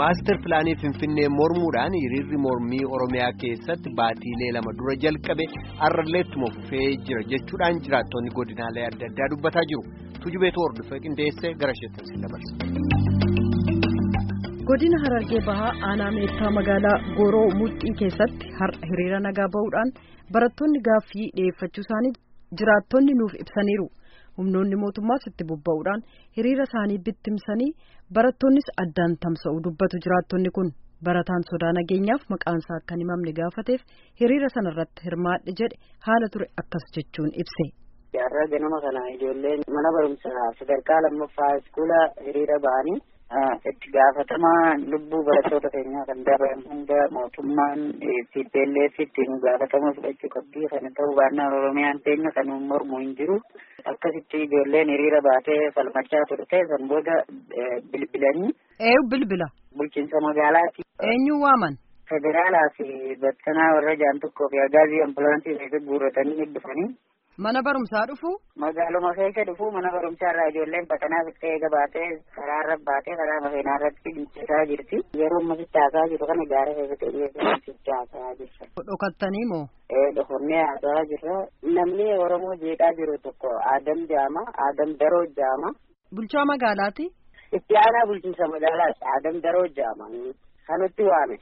Maastar pilaanii Finfinnee mormuudhaan hiriirri mormii Oromiyaa keessatti baatiilee lama dura jalqabe har'alleettuma fufee jira jechuudhaan jiraattonni godinaalee adda addaa dubbataa jiru. Tujubeetu hordofee qindeessee gara isheetti dabarsa. Godina Harargee Bahaa aanaa meettaa magaalaa Gooroo Mudhii keessatti har'a hiriira nagaa bahuudhaan barattoonni gaaffii dhiyeeffachuu isaanii jiraattonni nuuf ibsaniiru. humnoonni mootummaas itti bobba'uudhaan hiriira isaanii bittimsanii barattoonnis addaan tamsa'u dubbatu jiraattonni kun barataan sodaa nageenyaaf maqaansaa akka hin himamne gaafateef hiriira sana irratti hirmaadhe jedhe haala ture akkas jechuun ibse. Har'a ganama kana ijoolleen mana barumsaa sadarkaa lammaffaa iskuula hiriira ba'anii itti gaafatamaa lubbuu barattoota keenyaa kan dabalan hunda mootummaan TPLF ittiin gaafatama fudhachuu qabdi kana ta'uu baannaan Oromiyaan teenya kan mormu hin jiru. Akkasitti ijoolleen hiriira baatee falmachaa turte san booda bilbilanii. Eenyu bilbila? Bulchiinsa magaalaati. Eenyu waaman? Federaalaa fi bakkanaa warra jaan tokkoo fi agaazii ambulaansii keessatti guurratanii dhufanii. Mana barumsaa dhufu? Magaaluma keessa dhufu mana barumsaa irraa ijoolleen bakkanaa fixee eega baatee karaa irra baatee karaa makiinaa irratti dhiichisaa jirti. Yeroo amma sichaasaa jiru kana gaara keessatti dhiyeessaa sichaasaa jirti. Dhokattanii moo? Ee dhokonnee haasaa jirra. Namni Oromoo jeeqaa jiru tokko Adam Jaama, Adam Daroo Jaama. Bulchaa magaalaati? Itti aanaa bulchiinsa magaalaati. Adam Daroo Jaama. Kanutti waame.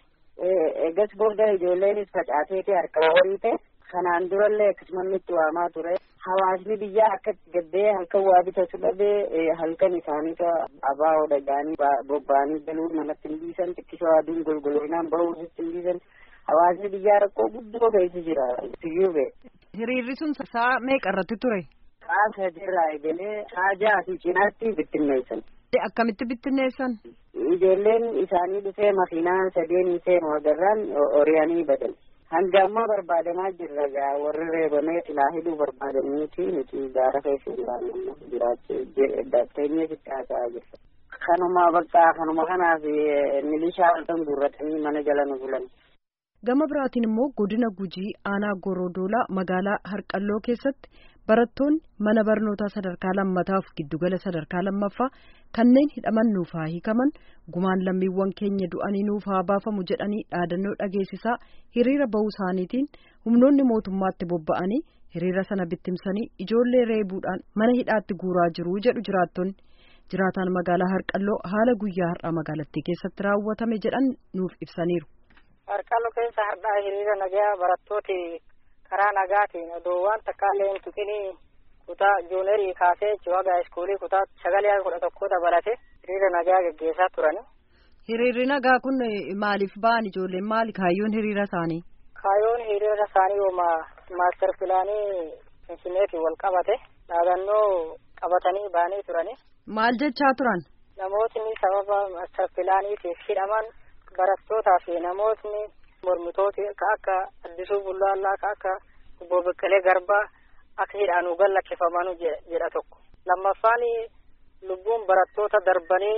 Eegas booda ijoolleenis facaateeti harka horii ta'e. Kanaan durallee akkasumas itti waamaa ture. Hawaasni biyyaa akkatti gaddee halkan waa bitatu dhabee halkan isaaniitu abaa dhagaanii bobba'anii galuu namatti hin dhiisan xiqqisoo aduun golgoloinaan bahuu hin dhiisan. Hawaasni biyyaa rakkoo guddoo keessa jira. Siyyuu bee. Hiriirri sun sa'a meeqa irratti ture? Sa'a sadiirraa eegalee haajaa fi cinaatti bittinneessan. Akkamitti bittinneessan? Ijoolleen isaanii dhufee makiinaa sadeen seenu agarraan oriyanii badan. Hanga ammaa barbaadamaa jirra gaa warri reebamee silaa hidhuu barbaadaniiti nuti gaara keessa jiraannu jiraachuu datteenyee sitti haasa'aa jirra. Kanuma bakka kanuma kanaaf milishaa kan guurratanii mana jala nu bulan. Gama biraatiin immoo godina Gujii aanaa Gorodoolaa magaalaa Harqalloo keessatti barattoonni mana barnootaa sadarkaa lammataaf giddugala sadarkaa lammaffaa kanneen hidhaman nuuf haa hiikaman gumaan lammiiwwan keenya du'anii nuuf haa baafamu jedhanii dhaadannoo dhageessisaa hiriira bahuu isaaniitiin humnoonni mootummaatti bobba'anii hiriira sana bittimsanii ijoollee reebuudhaan mana hidhaatti guuraa jiru jedhu jiraattonni jiraataan magaalaa Harqalloo haala guyyaa har'aa magaalattii keessatti raawwatame jedhan nuuf ibsaniiru. Harqalloo keessa har'aa hiriira nagaa barattooti karaa nagaatiin odoo waan takkaallee hin tuqinii kutaa joonerii kaasee jiwagaa iskuulii kutaa sagalee kudha tokko dabalate hiriira nagaa geggeessaa turani. Hiriirri nagaa kun maaliif ba'an ijoolleen maali kaayyoon hiriira isaanii? Kaayyoon hiriira isaanii yooma maaster pilaanii finfinneetiin wal qabate dhaadannoo qabatanii ba'anii turani. Maal jechaa turan? Namootni sababa maaster pilaaniitiif hidhaman barattootaa fi namootni mormitooti ka akka addisuu bullaallaa ka akka obbo Beqqelee Garbaa akka hidhaanuu gallakkifamanu jedha tokko. Lammaffaan lubbuun barattoota darbanii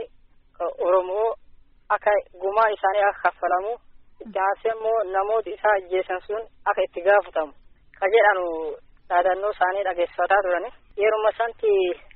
Oromoo akka gumaa isaanii akka kaffalamu itti aansee immoo namoota isaa ajjeesan sun akka itti gaafatamu ka jedhanu dhaadannoo isaanii dhageessifataa turani. Yeruma santi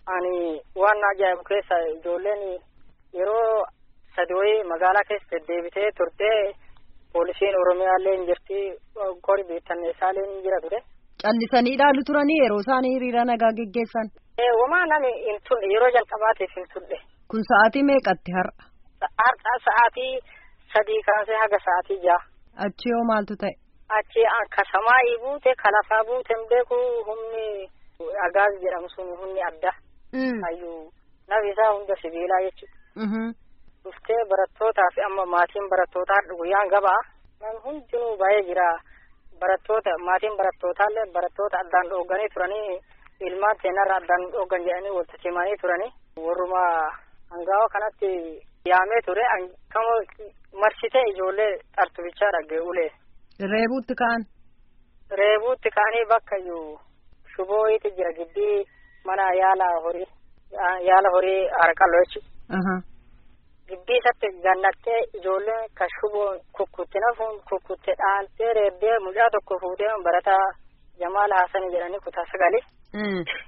ani waan ajaa'ibu keessa ijoolleen yeroo sadi wayii magaalaa keessa deddeebitee turtee poolisiin oromiyaallee hin jirti kori beektanneessaallee hin jira ture. Callisanii ilaalu turanii yeroo isaanii hiriira nagaa geggeessan. Wamaa nami hin turre yeroo jalqabaatiif hin turre. Kun sa'aatii meeqatti har'a? Har'a sa'aatii sadii kaasee haga sa'aatii ja'a. Achi yoo maaltu ta'e? Achi ka samaayii buute ka lafaa buute hin beeku humni agaaz jedhamu sun humni adda. Hayyuu nafi isaa hunda sibiilaa jechuudha. dhuftee barattootaa fi amma maatiin barattootaa guyyaan gabaa nan hundinuu baay'ee jira barattoota maatiin barattootallee barattoota addaan dhooganii turanii ilmaan seenarra addaan dhoogan jedhanii walitti simanii turanii warruma hangaawa kanatti yaamee ture kama marsitee ijoollee xartubichaa dhagge ulee. Reebuutti ka'an. Reebuutti ka'anii bakka iyyuu shubooyiiti jira gidbii mana yaala horii yaala horii harqalloo jechuudha. gibbii isatti gannattee ijoolleen ka shuboon kukkutte nafuun kukkutte dhaantee reebbee mucaa tokko fuutee barataa Jamaal Haasanii jedhanii kutaa sagali.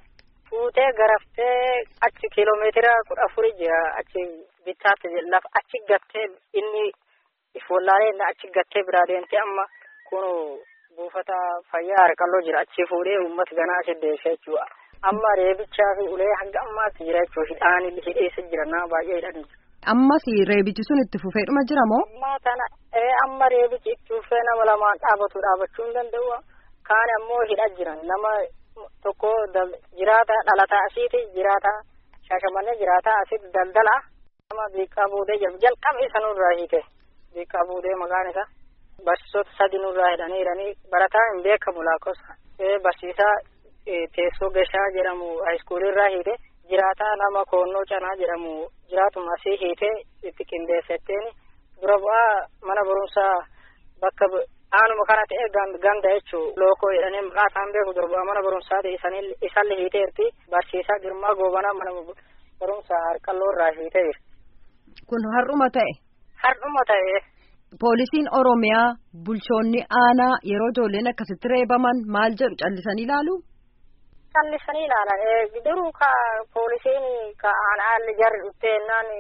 fuutee garaftee achi kiiloomeetira kudha afuri jira achi bittaatti lafa achi gattee inni ifollaalee inni achi gattee biraa deemtee amma kun buufata fayyaa harqalloo jira achi fuudhee uummata ganaa achi deessee jechuudha. Amma reebichaa fi ulee hanga ammaatti jira jechuudha hidhaan hidheessa jira nama baay'ee hidhanii jira. Ammas reebichi sun itti fufeedhuma jira moo? Amma tana amma reebichi itti fufee nama lamaan dhaabatu dhaabachuu hin danda'u. Kaan ammoo hidha jiran nama tokko jiraata dhalataa asiiti jiraata shaashamannee jiraata asitti daldala nama beekaa buudee jiru jalqaba isa nurraa hiite beekaa buudee maqaan isaa barsiisota sadi nurraa hidhanii hidhanii barataa hin beekamu lakkoofsa barsiisaa teessoo gashaa jedhamu haayiskuulirraa hiite jiraata nama koonnoo canaa jedhamu jiraatuma asii hiite itti qindeessetteen dura bu'aa mana barumsaa bakka aanuma kana ta'e ganda jechuu lookoo jedhanii maqaa isaan beeku durba mana barumsaati isalli hiiteerti barsiisaa girmaa goobanaa mana barumsaa harqalloo irraa hiitee jira. Kun har'uma ta'e. Har'uma ta'e. Poolisiin Oromiyaa bulchoonni aanaa yeroo ijoolleen akkasitti reebaman maal jedhu callisanii ilaalu? Callisanii ilaalan duruu ka poolisiin ka aanaa jarri dhufteennaan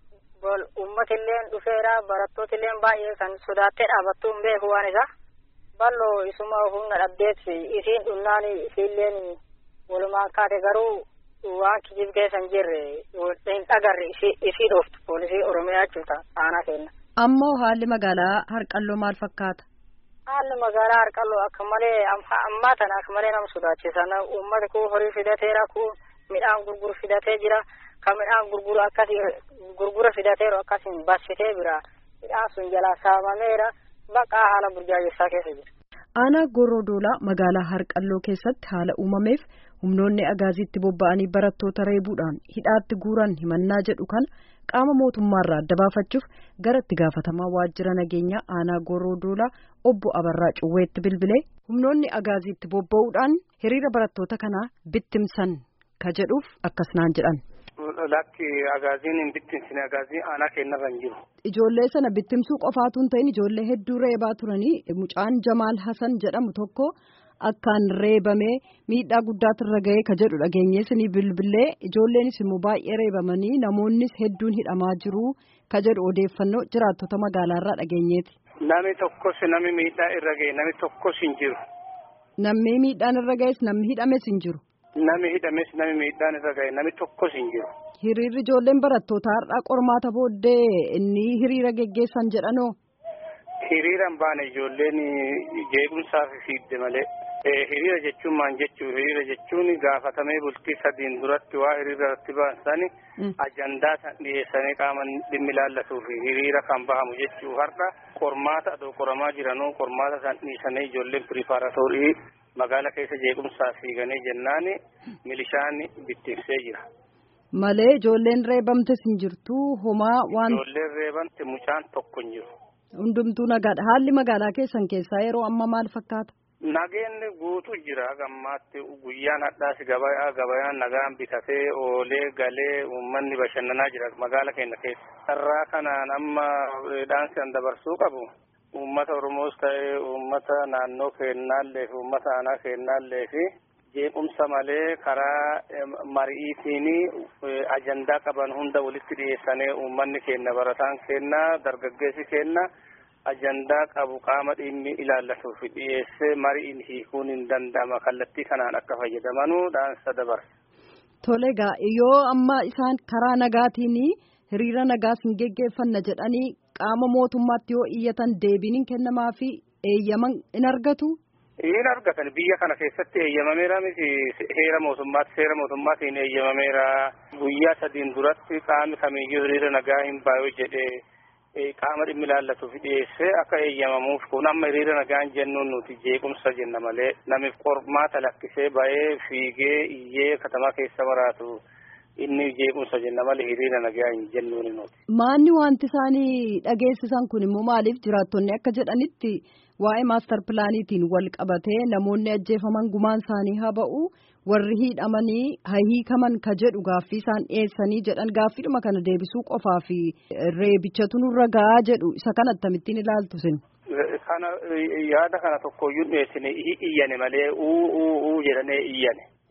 uummatillee dhufeera barattootillee baay'ee kan sodaattee dhaabattuu hin beeku waan isa balloo isuma humna dhabdeet isiin dhunnaan isiilleen walumaan kaate garuu waan kijib keessa hin jirre hin dhagarre isii dhooftu poolisii oromiyaa jechuudha aanaa kenna. Ammoo haalli magaalaa harqalloo maal fakkaata? Haalli magaalaa harqalloo akka malee ammaa tana akka malee nama sodaachisan uummata kun horii fidateera kun midhaan gurguru fidatee jira. kan midhaan gurguru akkasi gurgura fidateeru akkasiin bassitee bira midhaan sun jalaa saamameera baqaa haala burjaajessaa keessa jira. Aanaa Gorodoolaa magaalaa Harqalloo keessatti haala uumameef humnoonni agaaziitti bobba'anii barattoota reebuudhaan hidhaatti guuran himannaa jedhu kan qaama mootummaarraa adda baafachuuf gara itti gaafatamaa waajjira nageenyaa aanaa Gorodoolaa obbo Abarraa Cuwweetti bilbilee humnoonni agaaziitti bobba'uudhaan hiriira barattoota kanaa bittimsan ka jedhuuf akkas naan jedhan. lakki agaaziin hin bittinsine agaazii aanaa kennarra hin jiru. Ijoollee sana bittimsuu qofaatu hin ta'in ijoollee hedduu reebaa turanii mucaan Jamaal Hasan jedhamu tokko akkaan reebamee miidhaa guddaatu irra ga'ee ka jedhu dhageenyees ni bilbilee ijoolleenis immoo baay'ee reebamanii namoonnis hedduun hidhamaa jiru ka jedhu odeeffannoo jiraattota magaalaarraa dhageenyeeti. Nami tokkos nami miidhaa irra ga'e nami tokkos hin jiru. Namni miidhaan irra ga'es namni hidhames hin jiru. Nami hidhames nami miidhaan irra ga'e nami tokkos hin jiru. Hiriirri ijoolleen barattootaa har'aa qormaata booddee inni hiriira geggeessan jedhanoo. Hiriira hin baane ijoolleen jeequmsaaf fiigde malee. Hiriira jechuun maal jechuu hiriira jechuun gaafatamee bultii sadiin duratti waa hiriira irratti baasan ajandaa san dhiyeessanii qaama dhimmi ilaallatuuf hiriira kan bahamu jechuu har'a qormaata adoo qoramaa jiranuu qormaata san dhiisanii ijoolleen piripaaratorii magaala keessa jeequmsaa fiiganii jennaan milishaan bittinsee jira. Malee ijoolleen reebamtes hin jirtu homaa waan. Ijoolleen reebamte mucaan tokko hin jiru. Hundumtuu nagaadha. Haalli magaalaa keessan keessaa yeroo amma maal fakkaata? Nageenni guutuu jira gammaatti guyyaan hadhaas gabayaa gabayaan nagaan bitatee oolee galee uummanni bashannanaa jira magaala keenya keessa. Irraa kanaan amma dhaamsi an dabarsuu qabu uummata Oromoos ta'ee uummata naannoo keennaallee fi uummata aanaa keennaallee fi jeequmsa malee karaa mari'iitiin ajandaa qaban hunda walitti dhiyeessanii uummanni keenya barataan keenya dargaggeessi keenya. ajandaa qabu qaama dhimmi ilaallatuuf dhiyeessee mariin hiikuun hin danda'ama kallattii kanaan akka fayyadamanuu dhaamsa dabarsa. Tole egaa yoo amma isaan karaa nagaatiin hiriira nagaas hin geggeeffanna jedhanii qaama mootummaatti yoo iyyatan deebiin hin kennamaa fi eeyyaman in argatu. Hin argatan biyya kana keessatti eeyyamameera miti heera mootummaatti seera mootummaatiin eeyyamameera guyyaa sadiin duratti qaamni kamiyyuu hiriira nagaa hin baay'oo jedhee. qaama dhimmi ilaallatuuf dhiyeessee akka eeyyamamuuf kun amma hiriira nagaan jennuun nuti jeequmsa jenna malee namiif qormaata lakkisee ba'ee fiigee iyyee katamaa keessa maraatu inni jeequmsa jenna malee hiriira nagaa hin jennuun nuti. Maanni wanti isaanii dhageessisan kun immoo maaliif jiraattonni akka jedhanitti waa'ee maastar pilaaniitiin wal qabatee namoonni ajjeefaman gumaan isaanii haa ba'u warri hidhamanii haa hiikaman ka jedhu gaaffii isaan dhiyeessanii jedhan gaaffiidhuma kana deebisuu qofaa fi reebichatu nurra gahaa jedhu isa kana akkamittiin ilaaltu sin. Kana yaada kana tokkoyyuu dhiyeessine iyyane malee uu uu uu jedhanii iyyane.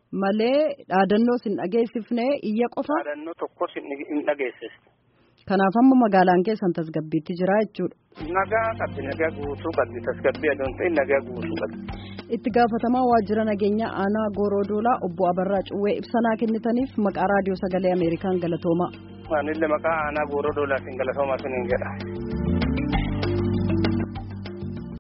malee dhaadannoo sin dhageessifne iyya qofa. Dhaadannoo tokkos hin dhageessiste. Kanaaf amma magaalaan keessan tasgabbiitti jira jechuudha. Nagaa qabdi nagaa guutuu qabdi tasgabbii adoon ta'e nagaa guutuu qabdi. Itti gaafatamaa waajjira nageenyaa aanaa Goorodoolaa obbo Abarraa Cuwwee ibsanaa kennitaniif maqaa raadiyoo sagalee Ameerikaan galatoomaa. Anillee maqaa aanaa Goorodoolaatiin galatoomaa siniin jedha.